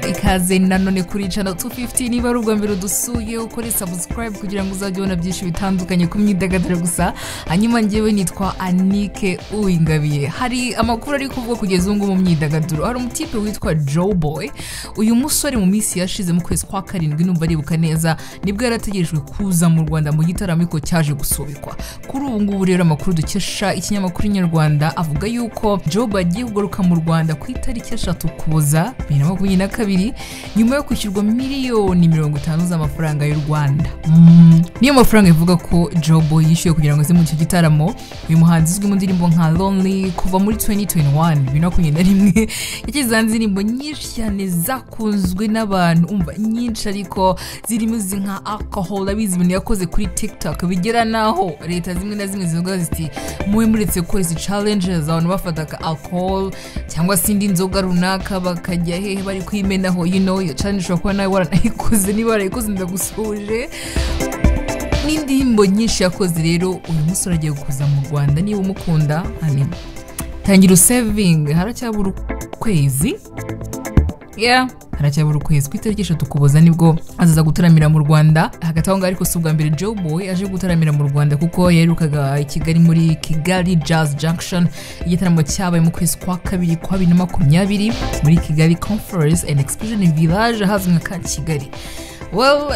ikaze nanone kuri channel 250 niba ari ubwa mbere udusuye ukore subscribe kugira ngo uzajye ubona byinshi bitandukanye ku myidagaduro gusa hanyuma ngewe nitwa anike uwingabiye hari amakuru ari kuvugwa kugeza ubu ngubu mu myidagaduro hari umutipe witwa joe boy uyu musore mu minsi yashize mu kwezi kwa karindwi numva aribuka neza nibwo yarategerejwe kuza mu rwanda mu gitaramo ariko cyaje gusubikwa kuri ubu ngubu rero amakuru dukesha ikinyamakuru nyarwanda avuga yuko joe boy agiye kugaruka mu rwanda ku itariki eshatu ukuboza bibiri na makumyabiri na kabiri nyuma yo kwishyurwa miliyoni mirongo itanu z'amafaranga y'u rwanda Mm, niyo mafaranga ivuga ko joe boy yishyuwe kugira ngo aze muri icyo gitaramo uyu muhanzi uzwi mu ndirimbo nka lonely kuva muri 2021 bibiri na makumyabiri na rimwe yashyize hanze indirimbo nyinshi cyane zakunzwe n'abantu umva nyinshi ariko zirimo izi nka alcohol abizi ibintu yakoze kuri tiktok bigera n'aho leta zimwe na zimwe zivuga ziti muwe muretse gukora izi challenges abantu bafata ka alcohol cyangwa se indi nzoga runaka bakajya hehe bari kwimenaho you know iyo challenge ushobora kuba nawe waranayikoze niba warayikoze ndagusuje n'indirimbo nyinshi yakoze rero uyu musore agiye kuza mu rwanda niba umukunda hanyuma tangira usevingi haracyabura ukwezi yeah. haracyabura ukwezi ku itariki eshatu ukuboza nibwo azaza gutaramira mu rwanda hagati aho ngaho ariko si ubwa mbere joe boy aje gutaramira mu rwanda kuko yaherukaga i kigali muri kigali jazz junction igitaramo cyabaye mu kwezi kwa kabiri kwa bibiri na makumyabiri muri kigali conference and exposition village ahazwi nka ka kigali well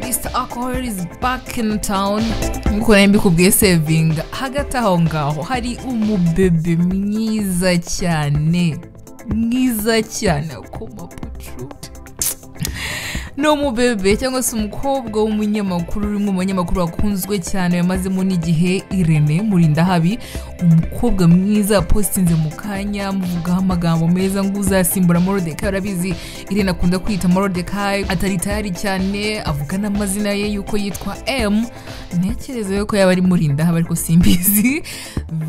Mr. Alcohol is back in town nk'uko nari mbikubwiye sevinga hagati aho ngaho hari umubebe mwiza cyane mwiza cyane akomapucu ni umubebe cyangwa se umukobwa w'umunyamakuru uri mu banyamakuru wakunzwe cyane yamazemo n'igihe irene murindahabi umukobwa mwiza positinze mu kanya muvugaho amagambo meza ngo uzasimbura morodekayi urabizi irene akunda kwita morodekayi atari tayari cyane avuga n'amazina ye yuko yitwa m ntekereza yuko yaba ari murindahabi ariko simbizi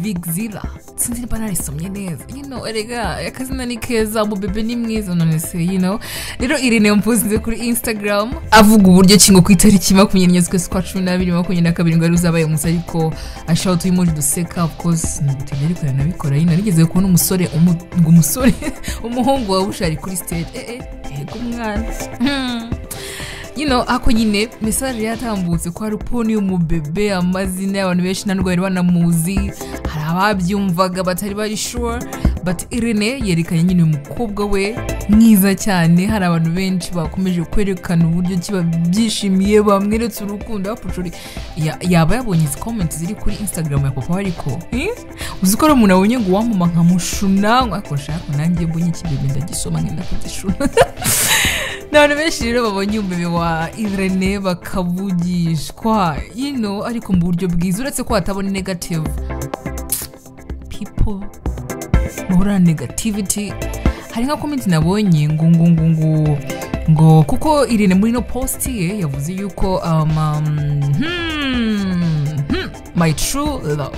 vigzila sinzi niba narisomye neza you know erega akazina ni keza umubebe ni mwiza none se you know rero irene mpuzinze kuri instagram avuga uburyo kingo ku itariki makumyabiri n'enye z'ukwezi kwa cumi n'abiri makumyabiri na kabiri ngo wari uzabaye umunsi ariko ashaka utuyimoji duseka of course ntibutege ariko yanabikora yino nigeze kubona umusore umu- ngo umusore umuhungu wawe ushari kuri stage eh eh yego umwana Hmm you know ako nyine mesaje yatambutse kwa ruponi umubebe amazina y'abantu benshi nta n'ubwo bari banamuzi hari ababyumvaga batari bari sure but irene yerekanye nyine uyu mukobwa we mwiza cyane hari abantu benshi bakomeje kwerekana uburyo ki babyishimiye bamweretse urukundo bapucuri Ya- yaba yabonye izi comment ziri kuri instagram ya papa we ariko eh? uzi ko ari umuntu abonye ngo uwamama nkamushuna ako shaka nanjye mbonye ikibebe ndagisoma ngenda kugishuna ni abantu benshi rero babonye umubiri wa irene bakavugishwa yino ariko mu buryo bwiza uretse ko hatabona negative people bahorana negativity hari nka komenti nabonye ngo ngo ngo ngo ngo kuko irene muri no post ye yavuze yuko um, um, hmm, hmm, my true love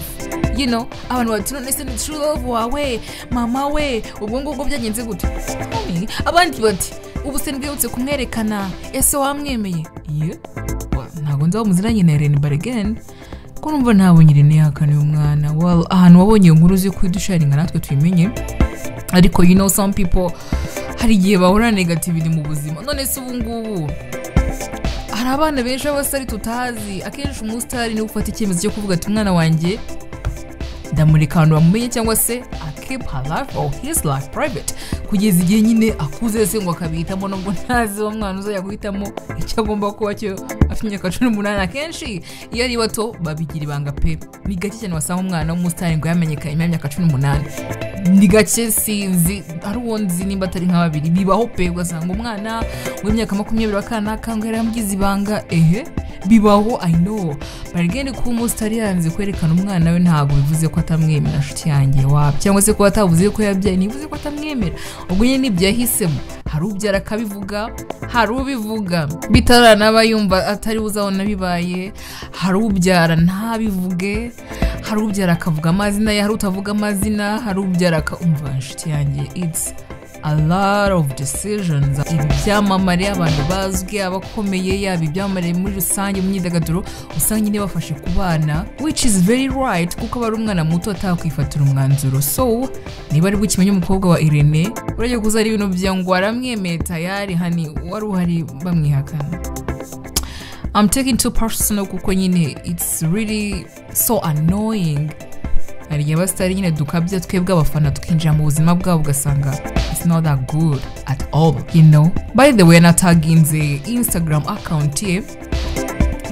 you know abantu bati none se ni true love wawe mama we ubwo ngubwo byagenze gute Homie, abandi bati ubu se ndwibutse kumwerekana ese wamwemeye ye Wa- ntabwo nzi wamuziranye na irene barigeni ko numva ntabonye irene yakana uyu mwana Well, ahantu wabonye iyo nkuru uzi kuyidusharinga natwe tuyimenye ariko you know some people hari igihe bahura na negativity mu buzima none se ubu ngubu hari abana benshi b'abasari tutazi akenshi umusitari niwe ufata icyemezo cyo kuvuga ati umwana wanjye ndamureka ahantu bamumenye cyangwa se akip her life or his life private kugeza igihe nyine akuze se ngo akabihitamo nubwo ntazi wa mwana uzajya guhitamo icyo agomba kuba cyo afite imyaka cumi n'umunani akenshi iyo ari bato babigira ibanga pe ni gake cyane wasanga umwana w'umusitari ngo yamenyekanye nyuma y'imyaka cumi n'umunani ni gake sinzi ari uwo nzi nimba atari nka babiri bibaho pe ugasanga umwana w'imyaka makumyabiri wakanaka ngo yaramugize ibanga ehe bibaho i know barigende kuba umusitari yanze kwerekana umwana we ntabwo bivuze ko atamwemera nshuti yanjye waba cyangwa se kuba atavuze ko yabyaye ntibivuze ko atamwemera ubwo nyine nibyo yahisemo hari ubyara akabivuga hari ubivuga bitaranaba yumva atari buzabona bibaye hari ubyara ntabivuge hari ubyara akavuga amazina ye hari utavuga amazina hari ubyara akumva nshuti yanjye it's a lot of decisions ibyamamare abantu bazwi abakomeye yaba ibyamamare muri rusange mu myidagaduro usanga nyine bafashe ku bana which is very right kuko aba ari umwana muto atakwifatira umwanzuro so niba ari bukimenye umukobwa wa irene urajya kuza ari ibintu bya ngo waramwemeye tayari hani wari uhari bamwihakana I'm taking too personal kuko nyine it's really so annoying hari igihe abasitari nyine dukabya twebwe abafana tukinjira mu buzima bwabo ugasanga it's not that good at all you know by the way nataginze instagram account ye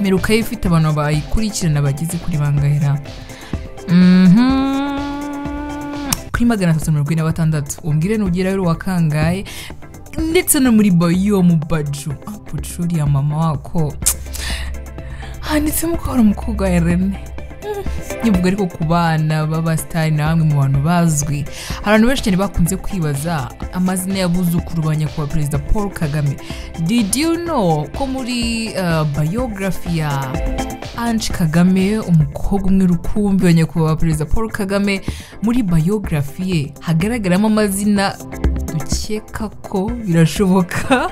mperuka ye ifite abantu bayikurikirana bageze kuri bangahera mhm kuri magana atatu mirongo ine na batandatu umbwire nugerayo uri uwa kangahe ndetse no muri bayo mu baju apucuriya mama wako handitsemo ko hari umukobwa wa rene nkivuga ariko ku bana b'abasitari na bamwe mu bantu bazwi hari abantu benshi cyane bakunze kwibaza amazina y'abuzukuru ba nyakubahwa perezida paul kagame did you know ko muri uh, biography ya ange kagame umukobwa umwe rukumbi wa nyakubahwa perezida paul kagame muri biography ye hagaragaramo amazina dukeka ko birashoboka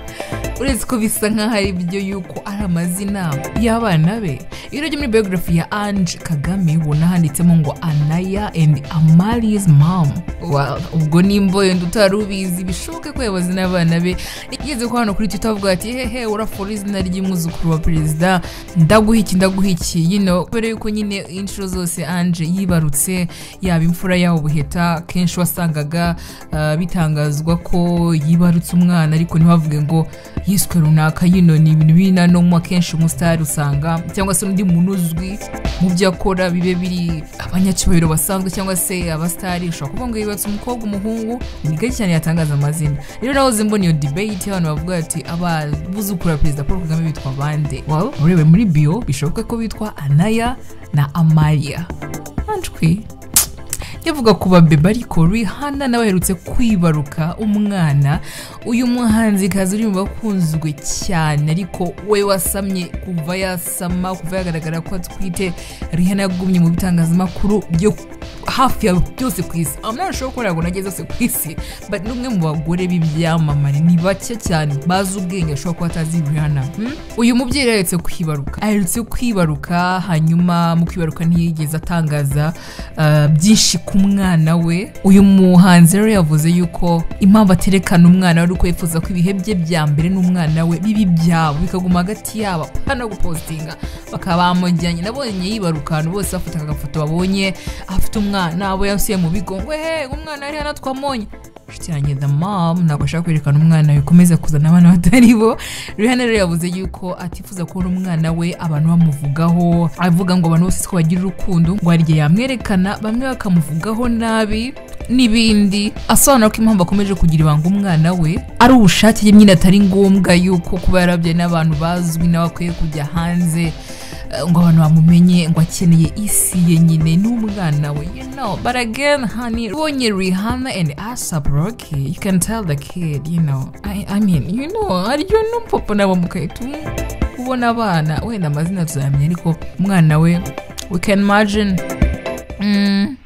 uretse ko bisa nk'aho ari byo yuko ari amazina y'abana be iyo urebye muri biography ya ange kagame ubona handitsemo ngo anaya and amari's mom Well, ubwo nimba wenda utari ubizi bishoboke ko yabazi n'abana be yigeze ko hano kuri twitter avuga ati hehe urafora izina ry'umwuzukuru wa perezida ndaguha iki ndaguha iki yino kubera yuko nyine inshuro zose ange yibarutse yaba imfura yaba ubuheta kenshi wasangaga ah, bitangazwa ko yibarutse umwana ariko ntibavuge ngo yiswe runaka yino ni ibintu binanoma akenshi umusitari usanga cyangwa se undi muntu uzwi mu byo akora bibe biri abanyacyubahiro basanzwe cyangwa se abasitari ushobora kuvuga ngo yibatse umukobwa umuhungu ni gake cyane yatangaza amazina rero nahoze mbona iyo debate y'abantu bavuga bati ababuzukuru ba perezida paul kagame bitwa bande wawe urebe muri bio bishoboka ko bitwa anaya na amaya anjwi yavuga ku babeba ariko Rihanna nawe aherutse kwibaruka umwana uyu muhanzikazi uri mu bakunzwe cyane ariko we wasamye kuva yasama kuva yagaragara ko atwite Rihanna yagumye mu bitangazamakuru byo hafi ya byose ku isi amunashobora ko ntabwo nageze yose ku isi but ni umwe mu bagore b'ibyamamare ni bake cyane bazi ubwenge ashobora kuba atazi Rihanna hmm? uyu mubyeyi rero aherutse kwibaruka aherutse kwibaruka hanyuma mu kwibaruka ntiyigeze atangaza uh, byinshi ku mwana we uyu muhanzi rero yavuze yuko impamvu aterekana umwana we ari uko yifuza ko ibihe bye bya mbere n'umwana we biba ibyabo bikaguma hagati yabo hano gupostinga bakaba bamujyanye nabonye yibaruka ahantu bose bafata agafoto babonye afite umwana abo yasuye mu bigo ngo hehe umwana ari hano twamonye inshuti yanjye the mom ntabwo ashaka kwerekana umwana we ukomeza kuzana abana batari bo Rihanna rero yavuze yuko atifuza kubona umwana we abantu bamuvugaho avuga ngo abantu bose ko bagira urukundo ngo hari igihe yamwerekana bamwe bakamuvugaho nabi n'ibindi asobanura ko impamvu akomeje kugira ibanga umwana we ari ubushake ye nyine atari ngombwa yuko kuba yarabyaye n'abantu bazwi nawe akwiye kujya hanze eh, ngo abantu bamumenye ngo akeneye isi ye nyine n'umwana we you know but again honey ubonye rihanna and asap rocky you can tell the kid you know i, I mean you know aryo n'umupapa nabo mukahita ubona abana wenda amazina tuzayamenya ariko umwana we we can imagine mm,